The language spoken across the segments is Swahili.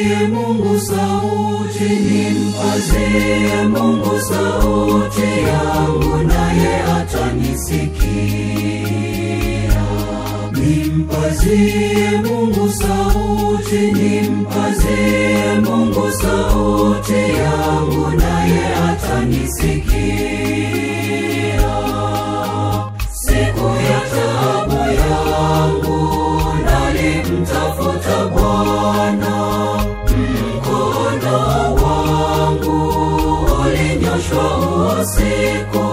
Nimpazie Mungu sauti, nimpazie Mungu sauti yangu, naye atanisikia. Nimpazie Mungu sauti, nimpazie Mungu sauti yangu, naye atanisikia. Siku ya taabu yangu nalimtafuta Bwana, mkono wangu ulinyoshwa usiku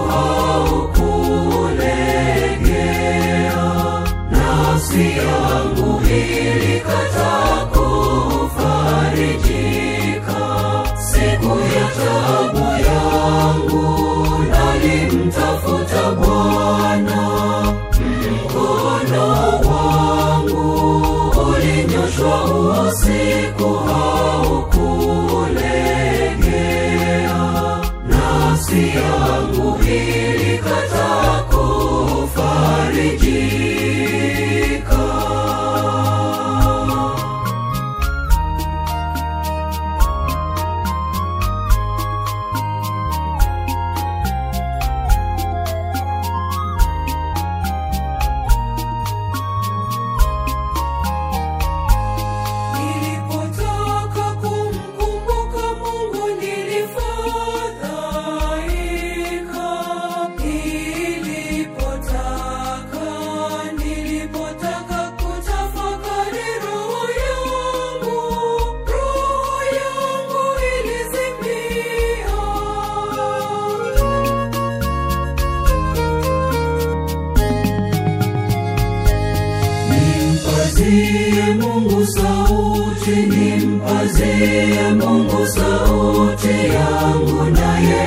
haukulegea, nafsi yangu ilikataa kufarijika. Siku ya taabu yangu nalimtafuta Bwana, mkono wangu ulinyoshwa usiku haukulegea, nafsi yangu ilikataa kufarijika. Nilipotaka kumkumbuka Mungu nilifadhaika. Nilipotaka, nilipotaka kutafakari roho yangu, roho yangu ilizimia. Nimpazie Mungu sauti, nimpazie Mungu sauti yangu, naye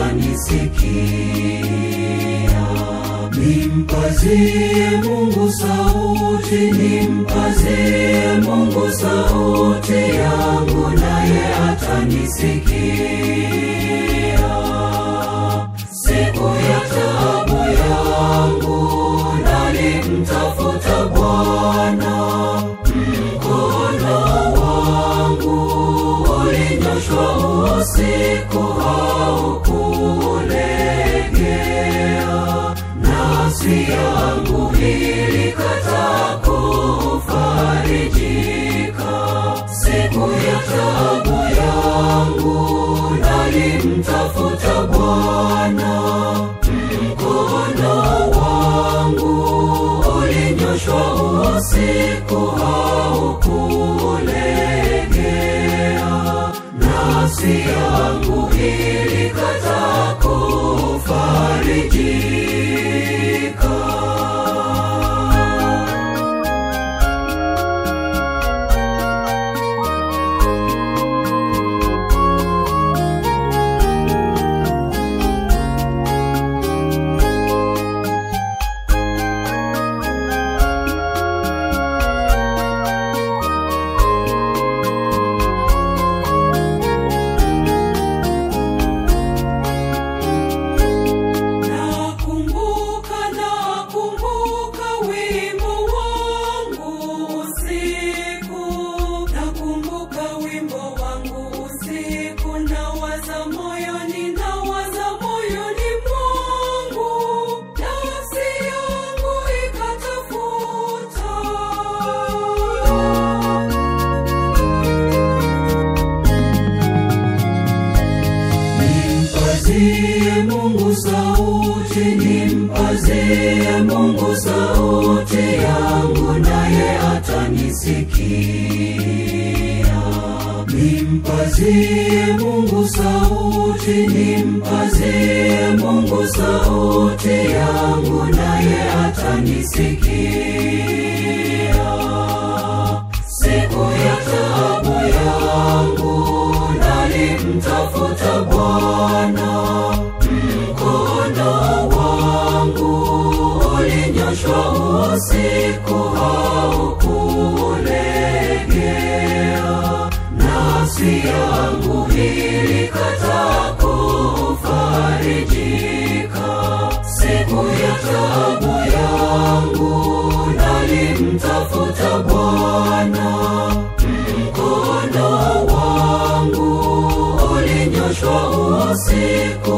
atanisikia. Nimpazie Mungu sauti, nimpazie Mungu sauti yangu, naye atanisikia. Siku ya taabu yangu nalimtafuta Bwana, mkono wangu ulinyoshwa usiku haukulegea, nafsi yangu ilikataa kufarijika. Siku ya taabu yangu nalimtafuta Bwana, mkono wangu ulinyoshwa usiku haukulegea, nafsi yangu ilikataa kufarijika. Nakumbuka, nakumbuka wimbo wangu usiku, nakumbuka wimbo wangu usiku, nawaza moyoni, nawaza moyoni mwangu, nafsi yangu ikatafuta Nimpazie Mungu sauti, nimpazie Mungu sauti yangu, naye atanisikia. Nimpazie Mungu sauti, nimpazie Mungu sauti yangu, naye atanisikia. Siku ya taabu yangu nalimtafuta Bwana, mkono wangu ulinyoshwa usiku haukulegea, nafsi yangu ilikataa kufarijika. Siku ya taabu yangu nalimtafuta Bwana, mkono usiku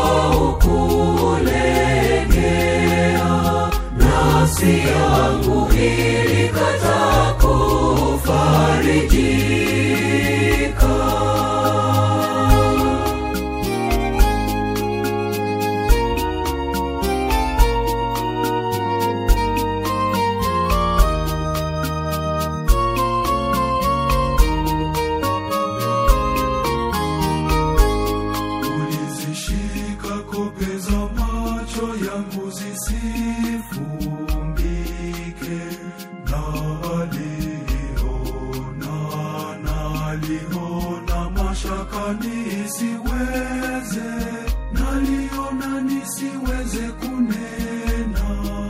haukulegea nafsi yangu ilikataa kufarijika ulizishika kope za macho yangu zisifumbike na aliona naliona mashaka nisiweze naliona nisiweze kunena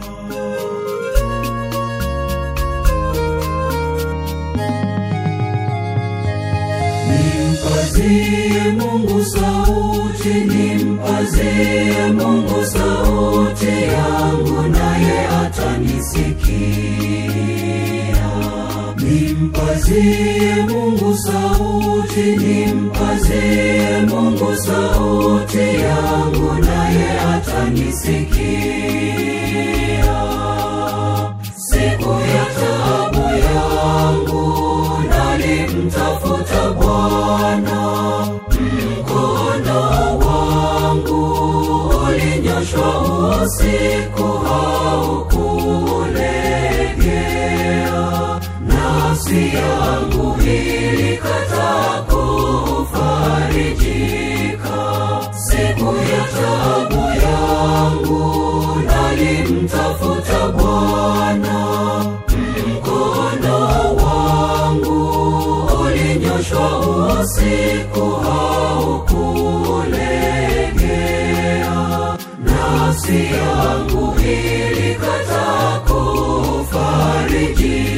Nimpazie Mungu sauti, nimpazie Mungu sauti yangu, naye atanisikia. Nimpazie Mungu sauti, nimpazie Mungu sauti yangu, naye atanisikia. Siku ya taabu yangu nalimtafuta Bwana, mkono wangu ulinyoshwa usiku haukulegea, nafsi yangu ilikataa kufarijika. Siku ya taabu yangu nalimtafuta Bwana, mkono wangu ulinyoshwa usiku haukulegea, nafsi yangu ilikataa kufarijika.